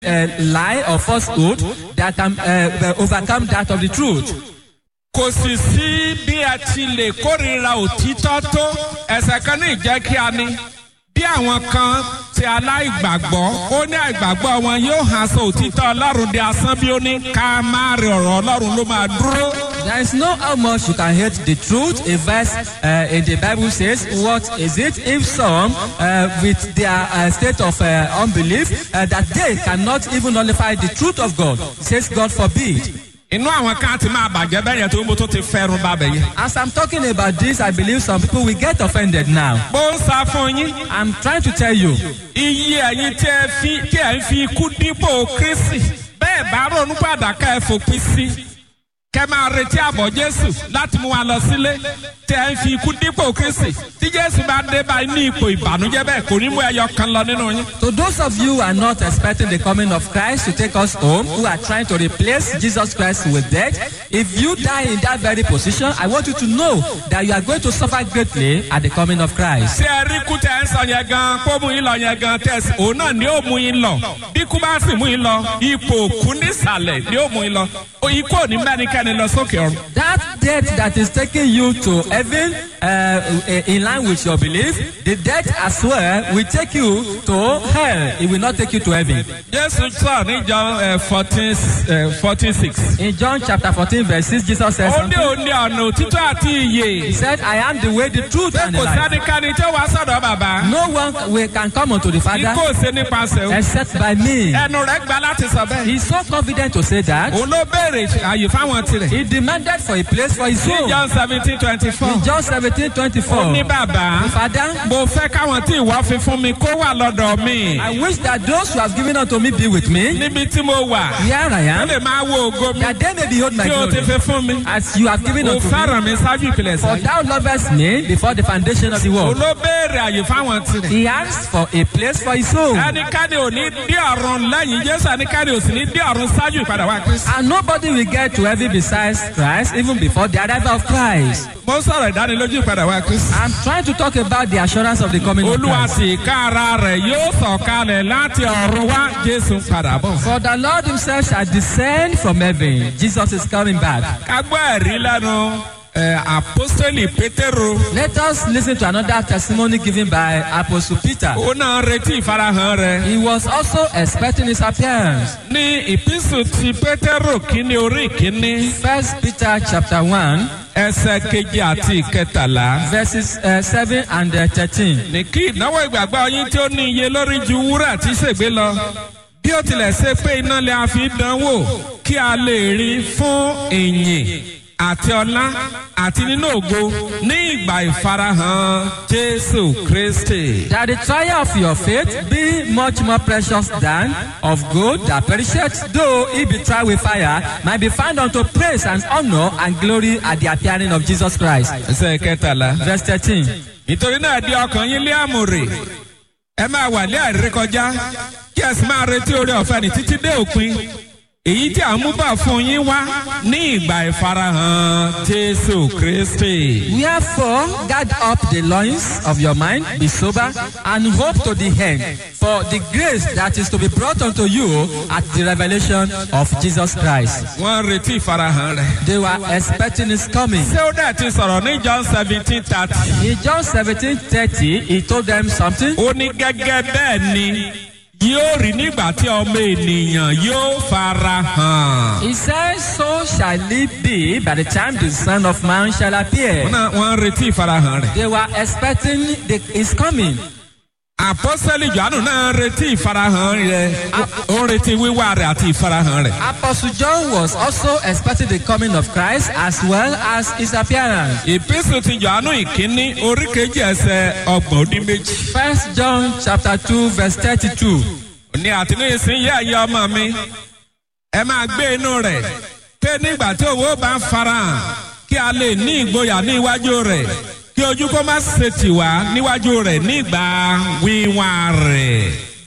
uh, lie or falsehood that can uh, overcome that of the truth. kò sì sí bí ẹ ti lè kórìíra òtítọ́ tó ẹsẹ̀ kan ní ìjẹ́ kí a ní bí àwọn kan ti aláìgbàgbọ́ ó ní àìgbàgbọ́ wọn yóò hàn sọ òtítọ́ ọlọ́run di asán bí ó ní ká má rí ọ̀rọ̀ ọlọ́run ló máa dúró. There is no how much you can hate the truth. A verse uh, in the Bible says, What is it if some, uh, with their uh, state of uh, unbelief, uh, that they cannot even nullify the truth of God? It says, God forbid. inú àwọn kan ti máa bàjẹ́ bẹ́ẹ̀ yẹn tó ń bó tó ti fẹ́ràn bá bẹ̀ yẹn. As I'm talking about this, I believe some people will get offended now. bó ń sá fún yín I'm trying to tell you, iye ẹ̀yin tí ẹ fi tí ẹ ń fi ikú dípò kristi bẹ́ẹ̀ bá ronú padà ká ẹ fòpin sí kẹ máa retí àbọ̀ jésù láti mú wa lọ sílé tí ẹ ń fi ikú dípò kristi tí jésù bá dé báyìí ní ipò ìbànújẹ́ bẹ́ẹ̀ kò ní mú ẹyọ kan lọ nínú yín. to those of you who are not expecting the coming of Christ to take us home, who are trying to replace Jesus Christ with death, if you die in that very position, I want you to know that you are going to suffer greatly at the coming of Christ. ṣé ẹ rí kú tẹ ń sọ yẹn gan kó mú yín lọ yẹn gan tẹsí òun náà ni ó mú yín lọ bí kú bá sì mú yín lọ ipò òkú nísàlẹ̀ ni ó mú yín lọ ikú ò ní mẹ́nikẹ́ni lọ sókè ọ̀run. That death that is taking you to heaven uh, in line with your belief, the death as well will take you to hell. It will not take you to heaven. jésù sọ ní john fourteen fourteen six. In John chapter 14, verse 6, Jesus says, ó ní something. òní ọ̀nà òtítọ́ àti He ìyè. said, I am the way, the truth, pé and the kò life. sẹ́nikẹ́ni tí ó wá sọ̀dọ̀ bàbá. No one will, can come unto the Father ikú ò ṣe nípasẹ̀ o. except by me. ẹnu rẹ̀ gba láti sọ bẹ́ẹ̀. He's so confident to say that. òun ló béèrè àyè fáwọn tirẹ̀. He demanded for a place for his ní own. john seventeen twenty four. In John 17, ó 24. ní bàbá. Father, mo fẹ́ káwọn tí ìwọ fi fún mi kó wà lọ́dọ̀ mi. I wish that those who have given unto me be with me. níbi tí mo wà. Here I ó am. lè máa wo ògo mi. That they may behold my tí o ti glory. fi fún mi. As you have given o unto me. fẹ́ràn mi ṣáájú ìpìlẹ̀ For sáyé. thou lovest me before the foundation of the òun world. ló béèrè àyè fáwọn tirẹ̀. He asked for a place for his own. ẹnikẹ́ni ò ní dí ọ̀run lẹ́yìn jésù ẹnikẹ́ni ò sì ní dí ọ̀run ṣáájú ìpadà wá kristu. And nobody will get to heaven besides Christ, even before the arrival of Christ. mo ń sọ̀rọ̀ ìdánilójú ìpadà wá kristu. I'm trying to talk about the assurance of the coming of olúwa Christ. sì ká ara rẹ̀ yóò sọ̀kalẹ̀ láti ọ̀run wá jésù ń padà bọ̀. For the Lord himself shall descend from heaven. Jesus is coming back. ká gbọ́ ẹ̀rí lẹ́nu ẹ̀, àpọ́sítélì pétérù. Let us listen to another testimony given by Apostle Peter. ó náà retí ìfarahàn rẹ̀. He was also expecting his appearance. ní ìpínsù ti pétérù kínní orí kínní First Peter chapter 1, ẹsẹ̀ kejì àti ìkẹtàlá. verses uh, 7 and uh, 13. ní kí ìnáwó ìgbàgbọ́ yín tí ó ní iye lórí ju wúrà tí ṣègbè lọ bí ó tilẹ̀ ṣe pé iná lè a fi dánwò kí a lè rí fún ìyìn àti ọlá àti nínú ògo ní ìgbà ìfarahàn jésù kristi. That the trial of your faith be much more precious than of gold that perisheth, though it be tried with fire, might be found unto praise and honor and glory at the appearing of Jesus Christ. ẹsẹ̀ kẹtàlá. Verse 13. nítorí náà di ọkàn yín lé àmùrè ẹ máa wà lé àìrékọjá kí ẹ sì máa retí orí ọ̀fẹ́ ní títí dé òpin èyí tí à ń mú bá fún yín wá ní ìgbà ìfarahàn jésù kristi. Wherefore, guard up the loins of your mind, be sober, and hope to the end for the grace that is to be brought unto you at the revelation of Jesus Christ. wọ́n ń retí ìfarahàn rẹ̀. They were expecting his coming. ṣé ó dẹ̀ ti sọ̀rọ̀ ní john seventeen thirty. In John 17 30, he told them something. ó ní gẹ́gẹ́ bẹ́ẹ̀ ni yóò rí nígbà tí ọmọ ènìyàn yóò farahàn. He says, So shall it be by the time the Son of Man shall appear. wọ́n náà- wọ́n ń retí ìfarahàn rẹ̀. They were expecting the, his coming. àpọ́sẹ́lì johannu náà ń retí ìfarahàn rẹ̀ ó ń retí wíwá rẹ̀ àti ìfarahàn rẹ̀. Apostle John was also expecting the coming of Christ as well as his appearance. ìpínsù ti johannu ìkíní orí kejì ẹsẹ̀ ọgbọ̀n ó dín méjì. First John chapter 2 verse 32. ní àtìní ìsinyìí ẹ̀yẹ ọmọ mi ẹ máa gbé inú rẹ̀ pé nígbà tí òwò bá ń farahàn kí a lè ní ìgboyà ní iwájú rẹ̀ kí ojú kó má ṣe tì wá níwájú rẹ̀ nígbà wíwá rẹ̀.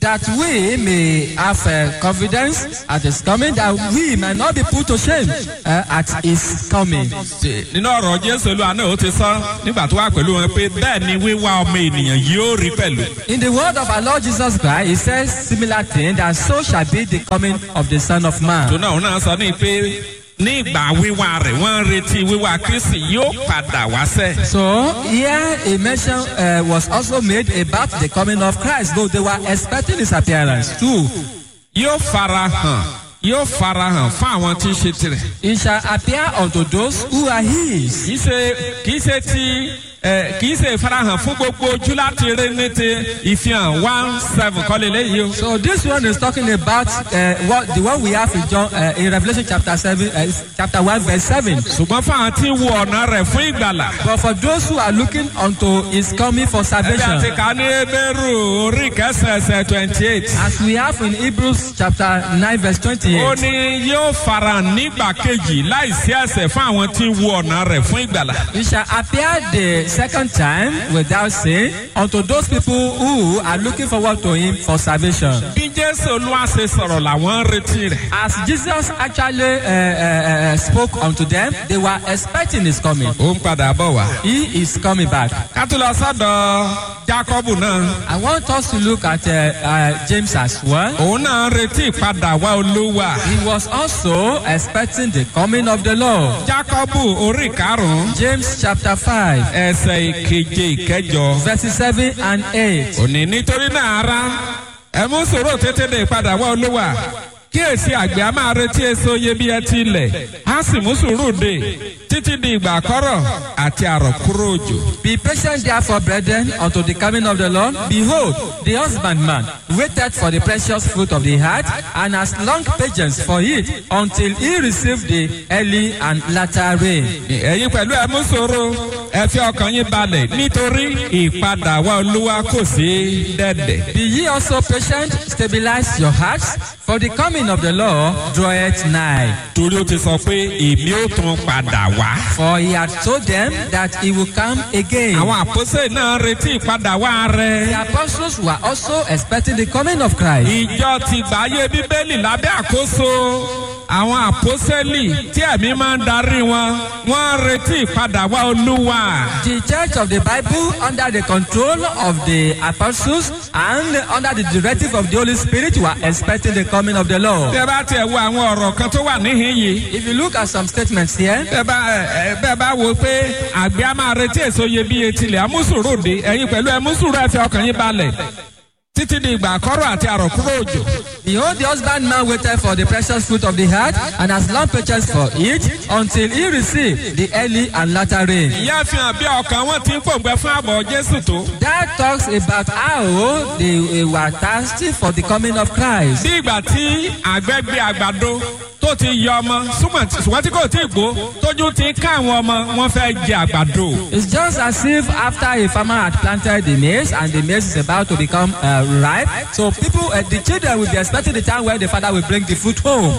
that we may have uh, confidence at his coming, that we might not be put to shame uh, at his coming. nínú ọ̀rọ̀ jésù olúwa náà ó ti sọ nígbà tó wà pẹ̀lú wọn pé bẹ́ẹ̀ ni wíwá ọmọ ènìyàn yóò rí pẹ̀lú. In the word of our Lord Jesus Christ, he says similar thing that so shall be the coming of the Son of tó Man. náà òun náà sọ ní pé ní ìgbà wíwá rẹ̀ wọ́n ń retí wíwá kristi yóò padà wá sẹ́. So here a mention uh, was also made about the coming of Christ, though they were expecting his appearance too. yóò fara hàn yóò fara hàn fún àwọn tí ń ṣe tirẹ̀. He shall appear unto those who are his. kì í ṣe kì í ṣe ti ẹ kì í ṣe ìfarahàn fún gbogbo ojú láti rí ní ti ìfihàn one seven kọ́lé léyìí o. So this one is talking about uh, what the one we have in John uh, in Revelation chapter seven, uh, chapter one, verse seven. ṣùgbọ́n fún àwọn tí ń wo ọ̀nà rẹ̀ fún ìgbàlà. But for those who are looking unto his coming for ẹbí àti salvation, ká ní ebéèrú orí kẹsàn-ẹsẹ̀ twenty eight. as we have in Hebrews chapter nine, verse ó twenty-eight. ní yóò farahàn nígbà kejì láìsí ẹsẹ̀ fún àwọn tí ń wo ọ̀nà rẹ̀ fún ìgbàlà. He shall appear the second time without sin unto those people who are looking forward to him for salvation. bí jésù olúwa ṣe sọ̀rọ̀ làwọn ń retí rẹ̀. As Jesus actually uh, uh, uh, spoke unto them, they were expecting his coming. ó ń padà bọ̀ wá. He is coming back. ká tó lọ sọ́dọ̀ jákọ́bù náà. I want us to look at uh, uh, James as well. òun náà ń retí ìpadà wá olúwa. He was also expecting the coming of the Lord. jákọ́bù orí karùn-ún James chapter 5, ẹsẹ̀ ìkeje ìkẹjọ. verses 7 and 8. òní nítorí náà ara ẹ mú sòrò tètè dé ìpadà wá olúwa kíyèsí àgbẹ̀ a máa retí èso iyebíye ti ilẹ̀ á sì mú sùúrù dé títí di ìgbà àkọ́rọ̀ àti àròkúrò òjò. Be patient therefore, brethren, unto the coming of the Lord. Behold, the husbandman waited for the precious fruit of the heart, and has long patience for it, until he receive the early and latter rain. ẹ̀yin pẹ̀lú ẹ mú sòrò ẹ fi ọkàn yín balẹ̀ nítorí ìpadà wá olúwa kò sí dẹ́dẹ̀. Be ye also patient, stabilize your hearts, for the coming of the Lord draweth nigh. torí ó ti sọ pé èmi ó tún padà wá. For he had told them that he will come again. àwọn àpòsè náà retí ìpadà wá rẹ. The apostles were also expecting the coming of Christ. ìjọ ti gbàyè bíbélì lábẹ́ àkóso àwọn àpòsẹ́lì tí ẹ̀mí máa ń darí wọn wọ́n ń retí ìpadà wá olúwa. The church of the Bible, under the control of the apostles and under the directive of the Holy Spirit, were expecting the coming of the Lord. bẹ́ẹ̀ bá tiẹ̀ wo àwọn ọ̀rọ̀ kan tó wà níhìn yìí. If you look at some statements here, bẹ́ẹ̀ bá ẹ, ẹ, bẹ́ẹ̀ bá wo pé àgbẹ̀ á máa retí èso iyebíye tilẹ̀ amúsùrù dé ẹ̀yin pẹ̀lú ẹmúsùrù ẹ̀ fi ọkàn yín balẹ̀ títí di ìgbà àkọ́rọ̀ àti àròkúrò òjò. behold, the husbandman waited for the precious fruit of the heart and has long patience for it until he receive the early and latter rain. ìyá fi hàn bí ọkàn wọn ti ń pòǹgbẹ fún àbọ̀ jésù tó. That talks about how they were thirsty for the coming of Christ. bí ìgbà tí àgbẹ̀ gbé àgbàdo tó ti yọ ọmọ súnmọ́ ṣùgbọ́n tí kò tí ì gbó tójú ti ń ká àwọn ọmọ wọn fẹ́ jẹ àgbàdo. It's just as if after a farmer had planted the maize and the maize is about to become uh, ripe, so people, uh, the children will be expecting the time where the father will bring the fruit home.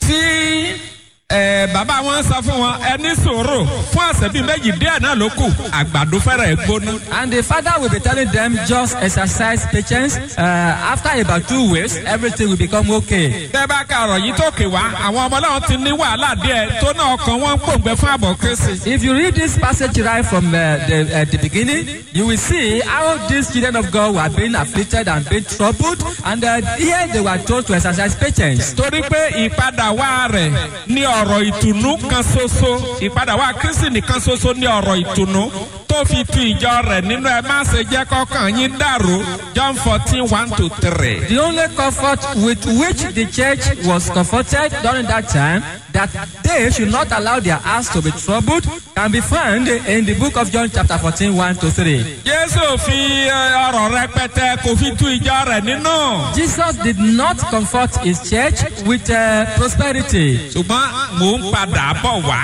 tí ẹ, bàbá wọn sọ fún wọn ẹni sòrò fún ọ̀sẹ̀ bíi méjì díẹ̀ náà ló kù àgbàdo fẹ́rẹ̀ gbóná. And the father will be telling them just exercise patience. Uh, after about two weeks, everything will become okay. bẹ́ẹ̀ bá ka ọ̀rọ̀ yìí tó kè wá àwọn ọmọ náà ti ní wàhálà díẹ̀ tó náà ọkàn wọn ń pòǹgbẹ fún àbọ̀ kristi. If you read this passage right from uh, the, uh, the beginning, you will see how these children of God were being afflicted and being troubled. And uh, here they were told to exercise patience. torí pé ìpadà wá rẹ̀ ní ọ̀rọ̀ ìtùnú kan ṣoṣo ìpadà wá kristi nìkan ṣoṣo ní ọ̀rọ̀ ìtùnú tó fi tu ìjọ rẹ̀ nínú ẹ má ṣe jẹ́ kọ́kàn yín dàrú john fourteen one to three. The only comfort with which the church was comforted during that time, that they should not allow their hearts to be troubled, can be found in the book of John, chapter 14, 1 to 3. jésù fi ẹ, ọ̀rọ̀ rẹpẹtẹ kò fi tu ìjọ rẹ̀ nínú. Jesus did not comfort his church with uh, prosperity. ṣùgbọ́n mò ń padà bọ̀ wá.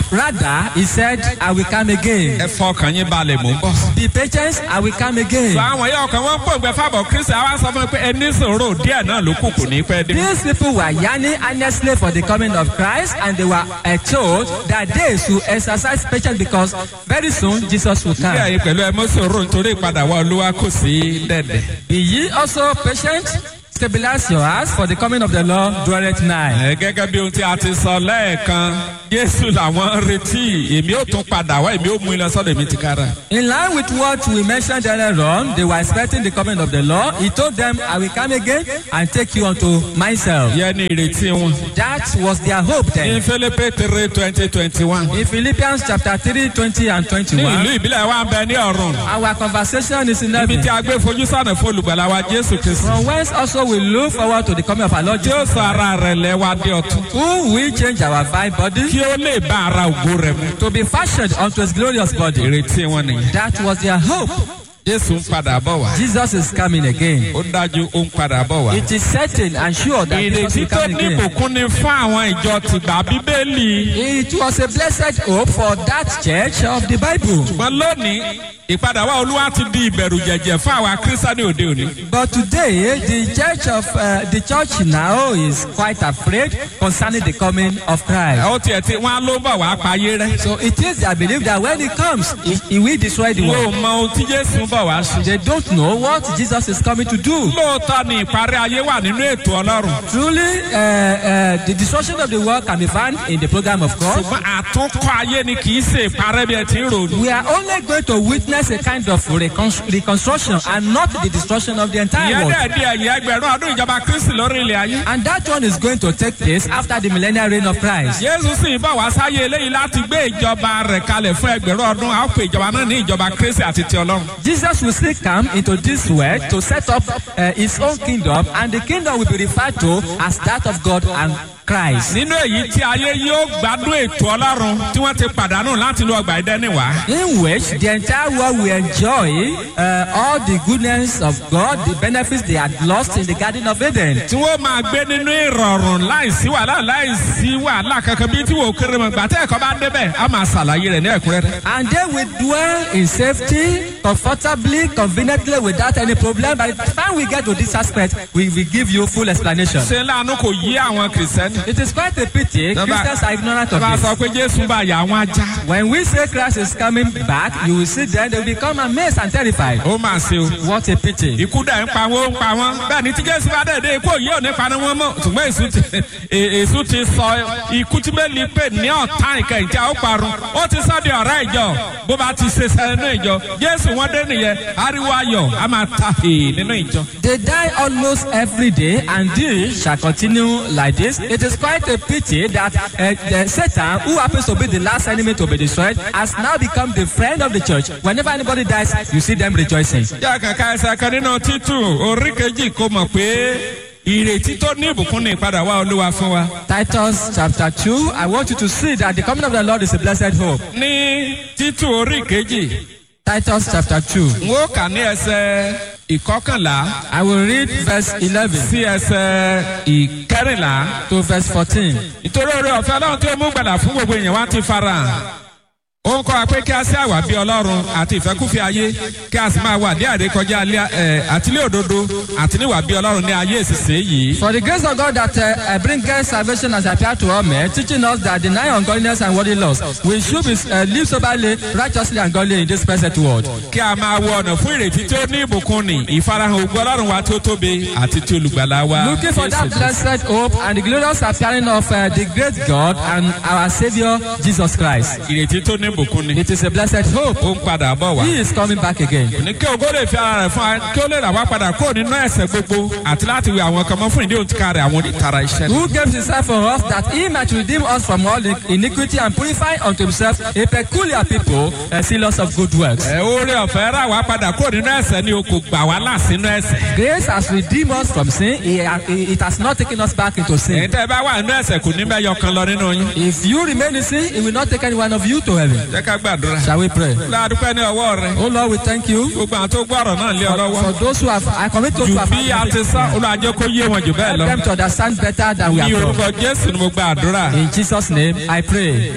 Rather, he said, I will come again. ẹ fọkàn yín balẹ̀ mò ń bọ̀. Be patient, I will come again. sọ àwọn yẹn ọkàn wọn gbòǹgbẹ fábọ̀ kristi àwa sọ fún mi pé ẹni sòrò díẹ̀ náà ló kù kù ní pẹ́ dé. These people were yearning earnestly for the coming of Christ, and they were uh, told that they should exercise patience because very soon Jesus will bí come. àyè pẹ̀lú ẹ mọ́ sòrò nítorí ìpadàwọ̀ olúwa kò sí dẹ̀dẹ̀. Be ye also patient, stabilize your hearts, for the coming of the Lord dwelleth nigh. ẹ gẹ́gẹ́ bí ohun tí a ti sọ lẹ́ẹ̀kan jésù làwọn ń retí èmi ò tún padà wá èmi ò mú ilẹ̀ sọ́dọ̀ èmi ti kára. In line with what we mentioned earlier on, they were expecting the coming of the Lord. He told them, I will come again and take you unto myself. yẹ ní ìrètí wọn. That was their hope ní then. fílípì three twenty twenty one. In Philippians chapter 3, 20 and ní 21, ìlú ìbílẹ̀ wa ń bẹ ní ọ̀run. our conversation is in ibi heaven. tí a gbé fojú sànà fún olùgbàlà wa jésù kristu. From whence also we look forward to the coming of our Lord tí ó Jesus, sọ ara rẹ̀ lẹ́wà dé ọ̀tún. who will change our vile body kí ó lè bá ara ògo rẹ̀ mu. to be fashioned unto his glorious body. ìrètí wọn nìyẹn. That was their hope. jésù ń padà bọ̀ wá. Jesus is coming again. ó dájú ó ń padà bọ̀ wá. It is certain and sure that Jesus ìrètí will tó come ní again. ìbùkún ni fún àwọn ìjọ tìgbà bíbélì. It was a blessed hope for that church of the Bible. ṣùgbọ́n lónìí ìpadàwọ̀ olúwa ti di ìbẹ̀rù jẹ̀jẹ̀ fún àwa kírísítánì òde òní. But today, the church of uh, the church now is quite afraid concerning the coming of Christ. ó tiẹ̀ tí wọ́n á ló bọ̀ wá payé rẹ̀. So it is their belief that when he comes, he, he will destroy the wọn ò world. mọ ohun tí jésù ń bọ̀ wá sí. They don't know what Jesus is coming to do. lóòótọ́ ni ìparí ayé wà nínú ètò ọlọ́run. Truly, uh, uh, the destruction of the world can be found in the program of God. ṣùgbọ́n àtúnkọ́ ayé ni kì í ṣe ìparẹ́ bí ẹ ti ń rò. We are only going to witness a kind of recon- reconstruction and not the destruction of the entire ìyẹn world. dẹ̀ di ẹ̀yìn ẹgbẹ̀rún ọdún ìjọba kristi lórí ilẹ̀ ayé. And that one is going to take place after the millennial reign of Christ. jésù sì ń bọ̀ wá sáyé eléyìí láti gbé ìjọba rẹ̀ kalẹ̀ fún ẹgbẹ̀rún ọdún a ó pe ìjọba náà ní ìjọba kristi àti ti ọlọ́run. Jesus will still come into this world to set up uh, his own kingdom, and the kingdom will be referred to as that of God and Christ. nínú èyí tí ayé yóò gbádùn ètò ọlọ́run tí wọ́n ti pàdánù láti lo ọgbà ìdẹ́ni wá. In which the entire world will enjoy uh, all the goodness of God, the benefits they had lost in the Garden of Eden. tí wọ́n máa gbé nínú ìrọ̀rùn láìsí wàhálà láìsí wàhálà kankan bíi tí wò ó kéré mọ̀ gbàtẹ́ ẹ̀kọ́ bá débẹ̀ á máa ṣàlàyé rẹ̀ ní ẹ̀kúnrẹ́rẹ́. And they will dwell in safety, comfortably, conveniently, without any problem. By the time we get to this aspect, we will give you full explanation. ṣé láàánú kò yí àwọn kìrìsìtẹ́nì. It is quite a pity Number- Christians are ignorant of bá a this. sọ pé jésù bá yà àwọn ajá. When we say Christ is coming back, you will see them, they will become amazed and terrified. ó máa ṣe o. What a pity. ikú dẹ̀ ń pa wọ́n ń pa wọ́n. bẹ́ẹ̀ ni tí jésù bá dẹ̀ dé ikú òye ò ní paná wọn mọ́. ṣùgbọ́n èṣù ti è- èṣù ti sọ ikú tí bẹ́ẹ̀ ni pé ní ọ̀tá ìkẹyìn tí a ó parun. ó ti sọ di ọ̀rẹ́ ìjọ bó bá ti ṣe sẹ́nu ìjọ. jésù wọn dé nìyẹn ariwo ayọ̀ a máa ta èè nínú ìjọ. They die almost every day, and this shall continue like this. It is quite a pity that uh, the Satan, who happens to be the last enemy to be destroyed, has now become the friend of the church. Whenever anybody dies, you see them rejoicing. yá kàkà ẹsẹ̀ kan nínú títù orí kejì kò mọ̀ pé ìrètí tó ní ìbùkún ní ìpadà wá olúwa fún wa. Titus chapter 2, I want you to see that the coming of the Lord is a blessed hope. ní títù orí kejì Titus chapter 2. n ó kà ní ẹsẹ̀ ìkọkànlá I will read verse 11 sí ẹsẹ̀ ìkẹrìnlá. to verse 14. nítorí oore ọ̀fẹ́ ọlọ́run tí ó mú gbàdà fún gbogbo èèyàn wá ti fara hàn. ó ń kọ́ wa pé kí a sí àwà bí ọlọ́run àti ìfẹ́kúfẹ́ ayé kí a sì máa wà ní àrékọjá alẹ́ ẹ̀ àtìlẹ́ òdodo àti níwà bí ọlọ́run ní ayé ìsinsìnyí yìí. For the grace of God that uh, uh, bringeth salvation has appeared to all men, teaching us that denying ungodliness and worldly lust, we should be, uh, live soberly, righteously, and godly in this present world. kí a máa wọ ọ̀nà fún ìrètí tí ó ní ìbùkún ni ìfarahàn ògùn ọlọ́run wa tí ó tóbi àti tí olùgbàlà wa. Looking for that Jésù Kristi. blessed hope and the glorious appearing of uh, the great God and our Savior Jesus Christ. ìrètí tó ní ìbùkún ni. It is a blessed hope. ó ń padà bọ̀ wá. He is coming back again. ní kí ògo lè fi ara rẹ̀ fún wa kí ó lè rà wá padà kúrò nínú ẹ̀sẹ̀ gbogbo àti láti wí àwọn kan mọ́ fún ìdí òtítà rẹ̀ àwọn onítara iṣẹ́. Who gave himself for us that he might redeem us from all iniquity and purify unto himself a peculiar people, uh, zealous of good works. ẹ oore ọ̀fẹ́ rà wá padà kúrò nínú ẹ̀sẹ̀ ni o kò gbà wá là sínú ẹ̀sẹ̀. Grace has redeemed us from sin. He- he- It has not taken us back into èyí sin. tẹ́ ẹ bá wà nínú ẹ̀sẹ̀ kò ní bẹ́ẹ̀ yọ kan lọ nínú yín. If you remain in sin, it will not take any one of you to heaven. jẹ́ ká gbàdúrà. Shall we pray? ládùúpẹ́ ní ọwọ́ rẹ̀. Oh Lord, we thank you gbogbo àwọn tó gbọ́ ọ̀rọ̀ náà lé ọ lọ́wọ́. for those who have, I commit those jù who have bí a ti sá olùwàjẹ́ kó yé wọn jù bẹ́ẹ̀ help lọ. them to understand better than we ní have orúkọ done. jésù ni mo gba àdúrà. In Jesus' name, I pray.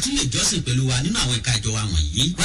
tún lè jọ́sìn pẹ̀lú wa nínú àwọn ẹ̀ka ìjọ wa wọ̀nyí